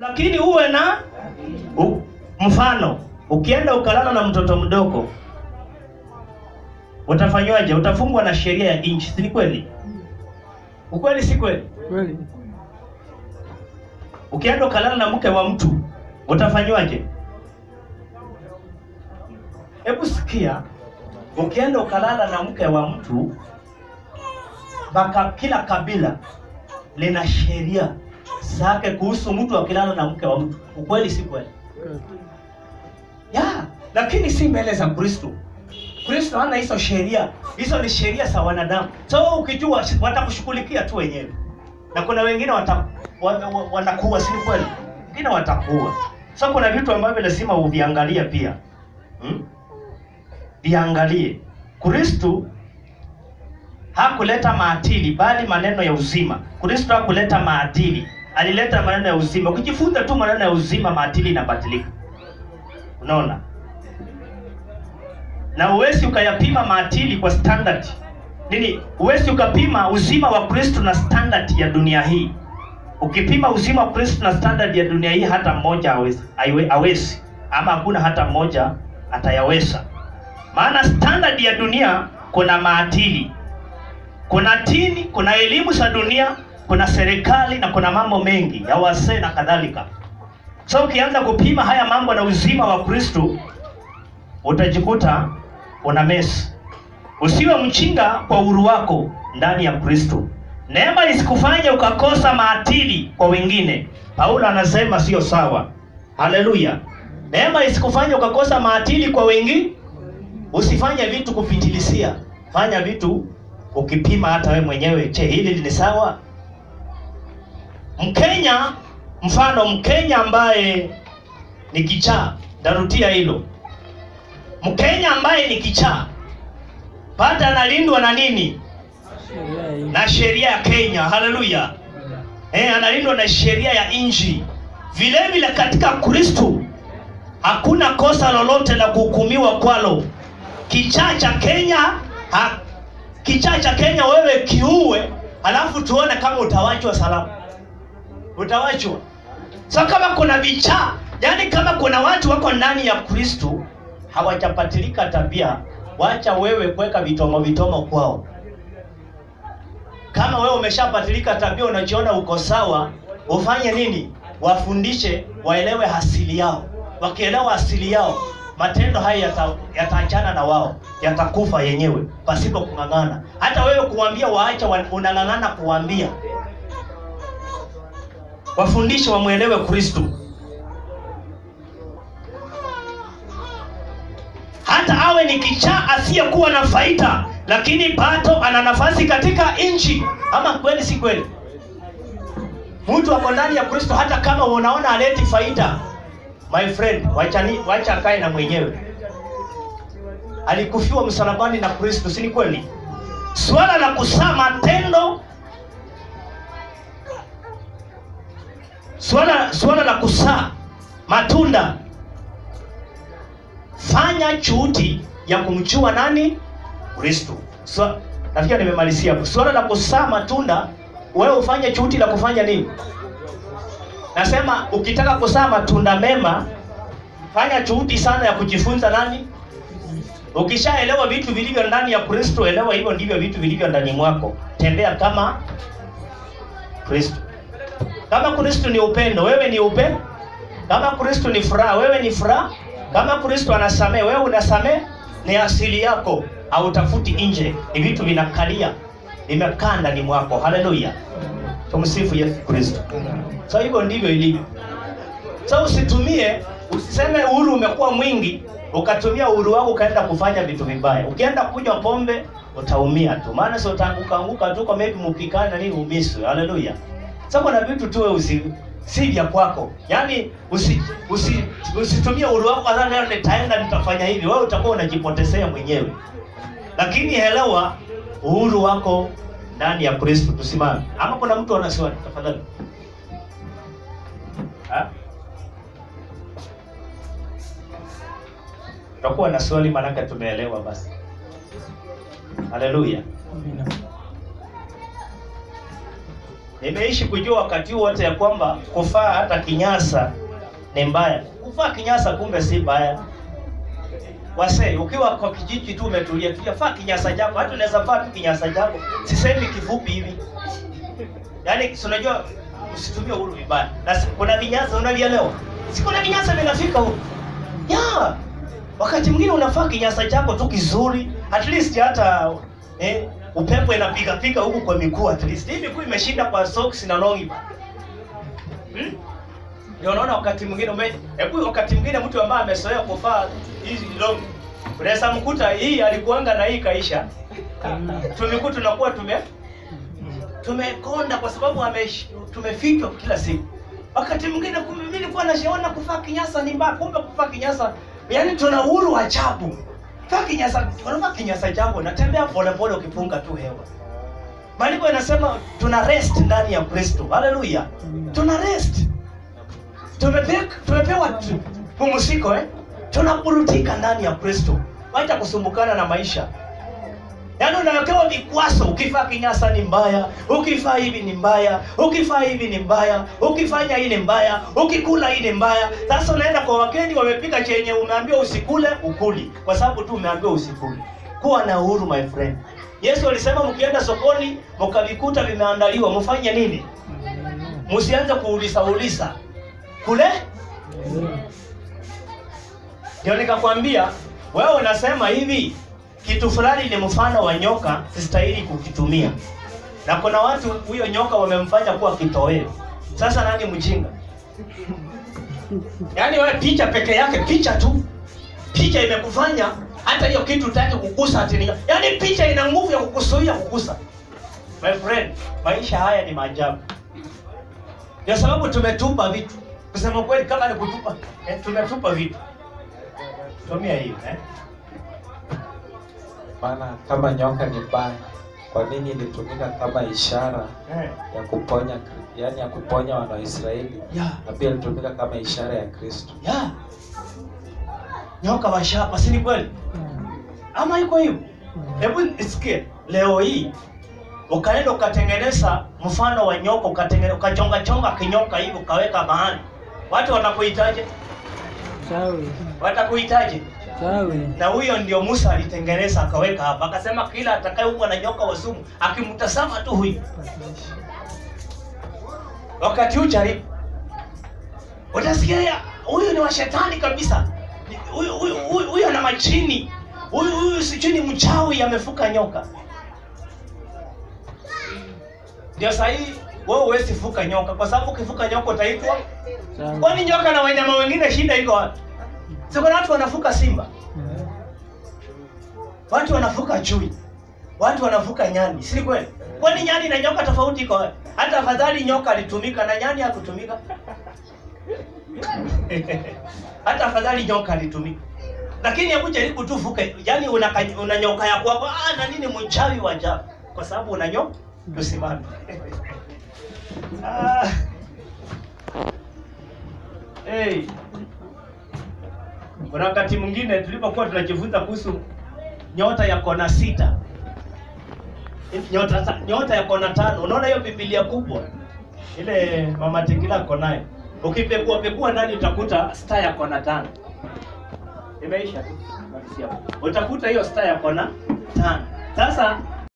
lakini uwe na u, mfano. Ukienda ukalala na mtoto mdogo utafanywaje? Utafungwa na sheria ya nchi, si ni kweli? Ukweli si kweli? Kweli. Ukienda ukalala na mke wa mtu utafanywaje? Hebu sikia, ukienda ukalala na mke wa mtu, baka kila kabila lina sheria zake kuhusu mtu akilala na mke wa mtu. Ukweli si kweli? Ya, lakini si mbele za Kristo. Kristo hana hizo sheria, hizo ni sheria za wanadamu. So ukijua watakushughulikia tu wenyewe, na kuna wengine wata, wa, wa, watakuwa, si kweli? Wengine watakuwa. So kuna vitu ambavyo lazima uviangalie pia hmm? Viangalie. Kristo hakuleta maadili bali maneno ya uzima. Kristo hakuleta maadili, alileta maneno ya uzima. Ukijifunza tu maneno ya uzima, maadili inabadilika. Unaona? Na huwezi ukayapima maadili kwa standard nini, huwezi ukapima uzima wa Kristo na standard ya dunia hii. Ukipima uzima wa Kristo na standard ya dunia hii, hata mmoja hawezi, haiwe- hawezi ama hakuna hata mmoja atayaweza. Maana standard ya dunia kuna maadili, kuna dini, kuna elimu za dunia, kuna serikali na kuna mambo mengi ya wazee na kadhalika. So ukianza kupima haya mambo na uzima wa Kristo utajikuta una mesi. Usiwe mchinga kwa uhuru wako ndani ya Kristo. Neema isikufanye ukakosa maadili kwa wengine. Paulo anasema sio sawa. Haleluya. Neema isikufanye ukakosa maadili kwa wengine. Usifanye vitu kupitilisia. Fanya vitu ukipima hata we mwenyewe, je, hili ni sawa? Mkenya, mfano Mkenya ambaye ni kichaa, narudia hilo. Mkenya ambaye ni kichaa pata analindwa na nini? Sheria ya nchi. Na sheria ya Kenya. Haleluya. Eh, analindwa na sheria ya nchi. Vile vile katika Kristo hakuna kosa lolote la kuhukumiwa kwalo. Kichaa cha Kenya ha, kichaa cha Kenya wewe kiue, halafu tuone kama utawachwa salama. Utawachwa. So kama kuna vichaa, yani kama kuna watu wako ndani ya Kristo hawajapatilika tabia, wacha wewe kuweka vitomo vitomo kwao. Kama wewe umeshapatilika tabia, unajiona uko sawa, ufanye nini? Wafundishe waelewe asili yao. Wakielewa asili yao, matendo haya yata- yataachana na wao, yatakufa yenyewe pasipo kung'ang'ana. Hata wewe kuambia waacha, wa- unang'ang'ana kuambia. Wafundishe wamwelewe Kristo. hata awe ni kichaa asiyekuwa na faida, lakini bado ana nafasi katika nchi. Ama kweli si kweli? Mtu ako ndani ya Kristo, hata kama unaona aleti faida, my friend, wacha ni wacha akae na mwenyewe. Alikufiwa msalabani na Kristo, si ni kweli? Swala la kusaa matendo, swala swala la kusaa matunda fanya juhudi ya kumjua nani Kristo. So, nafikiri nimemalizia hapo. Swala la kusaa matunda, wewe ufanye juhudi la kufanya nini? Nasema ukitaka kusaa matunda mema, fanya juhudi sana ya kujifunza nani. Ukishaelewa vitu vilivyo ndani ya Kristo, elewa hivyo ndivyo vitu vilivyo ndani mwako. Tembea kama Kristo. Kama Kristo ni upendo, wewe ni upendo. Kama Kristo ni furaha, wewe ni furaha. Kama Kristo anasamehe, wewe unasamehe. Ni asili yako, hautafuti nje. Ni vitu vinakalia, vimekaa ndani mwako. Haleluya, tumsifu Yesu Kristo. So hivyo ndivyo ilivyo. So usitumie, usiseme uhuru umekuwa mwingi, ukatumia uhuru wako ukaenda kufanya vitu vibaya. Ukienda kunywa pombe utaumia tu, maana sio utaanguka anguka tu, kwa maybe mpikane na nini umiswe. Haleluya. So kuna vitu tu wewe usi si vya kwako, yaani usi, usi, usitumie uhuru wako sasa, leo nitaenda nitafanya hivi. Wewe utakuwa unajipotezea mwenyewe, lakini elewa uhuru wako ndani ya Kristo. Tusimame. Ama kuna mtu ana swali tafadhali? Ha? Tutakuwa na swali maanake tumeelewa basi. Haleluya. Amina. Nimeishi kujua wakati wote ya kwamba kufaa hata kinyasa ni mbaya. Kuvaa kinyasa kumbe si mbaya. Wase, ukiwa kwa kijiji tu umetulia tulia, faa kinyasa chako. Hata unaweza vaa tu kinyasa chako, sisemi kifupi hivi. Yaani si unajua usitumie huru vibaya. Na si- kuna vinyasa unalielewa? Si kuna vinyasa vinafika huko. Ya. Wakati mwingine unafaa kinyasa chako tu kizuri, at least hata eh, upepo inapiga piga huku kwa miguu at least. Hii miguu imeshinda kwa socks na longi. Hmm? Ndio unaona wakati mwingine ume hebu wakati mwingine mtu ambaye amezoea kuvaa hizi long unaweza mkuta hii alikuanga na hii kaisha. Tumekuwa tunakuwa tume tumekonda kwa sababu amesh- tumefichwa kila siku. Wakati mwingine kumbe mimi nilikuwa nashaona kuvaa kinyasa ni mbaya, kumbe kuvaa kinyasa yani tuna uhuru wa chapu. Vaa kinyasa, unavaa kinyasa chako natembea polepole ukipunga tu hewa. Maandiko yanasema tuna rest ndani ya Kristo. Haleluya. Tuna rest. Tumepewa tumepewa tu- pumziko eh? Tunaburudika ndani ya Kristo. Wacha kusumbukana na maisha. Yaani unawekewa vikwazo, ukifaa kinyasa ni mbaya, ukifaa hivi ni mbaya, ukifaa hivi ni mbaya, ukifanya hii ni mbaya, ukikula hii ni mbaya. Sasa unaenda kwa wageni wamepika chenye umeambiwa usikule, ukuli kwa sababu tu umeambiwa usikule. Kuwa na uhuru my friend. Yesu alisema mkienda sokoni mkavikuta vimeandaliwa, mfanye nini? Msianze kuuliza uliza kule. Ndio nikakwambia wewe unasema hivi kitu fulani ni mfano wa nyoka, sistahili kukitumia. Na kuna watu huyo nyoka wamemfanya kuwa kitoweo. Sasa nani mjinga? Yaani wewe picha peke yake, picha tu, picha imekufanya hata hiyo kitu utaki kugusa ati ni yaani picha ina nguvu ya kukuzuia kugusa. My friend, maisha haya ni maajabu. Ndio sababu tumetupa vitu. Kusema kweli, kama ni kutupa, eh, tumetupa vitu. Tumia hiyo eh. Maana kama nyoka ni mbaya, kwa nini ilitumika kama ishara Eh. ya kuponya, yani ya kuponya wana wa Israeli, Yeah. na pia ilitumika kama ishara ya Kristo. Ya. Nyoka wa shaba, si ni kweli? Ama iko hivyo? Hebu nisikie leo hii ukaenda ukatengeneza mfano wa nyoka ukatengeneza ukachonga chonga kinyoka hivi ukaweka mahali, watu watakuitaje? Chawi, Watakuitaje? chawi. Na huyo ndio Musa alitengeneza akaweka hapa, akasema kila atakayeumwa na nyoka wa sumu akimtazama tu huyu, wakati huu jaribu, utasikia ya, huyu ni wa shetani kabisa, Ni- huyu huyu huyu huyu ana machini, huyu huyu sijui ni mchawi, amefuka nyoka. Ndio sahii wewe huwezi fuka nyoka, kwa sababu ukifuka nyoka utaitwa Chawi. Kwani nyoka na wanyama wengine shida iko wapi? Si kuna watu wanafuka simba, watu wanafuka chui, watu wanafuka nyani, si kweli? Kwani nyani na nyoka tofauti iko wapi? Hata afadhali nyoka alitumika na nyani hakutumika. Hata afadhali nyoka alitumika. Lakini hebu jaribu tu fuke, yani una, una nyoka ya kwako, ah, na nini mchawi wa ajabu, kwa sababu una nyoka tusimame. ah. Hey. Kuna wakati mwingine tulipokuwa tunajifunza kuhusu nyota ya kona sita, nyota nyota ya kona tano. Unaona hiyo Biblia kubwa ile mama Tingila ako nayo, ukipekua pekua ndani utakuta star ya kona tano. Imeisha tu. Malizia. Utakuta hiyo star ya kona tano. Sasa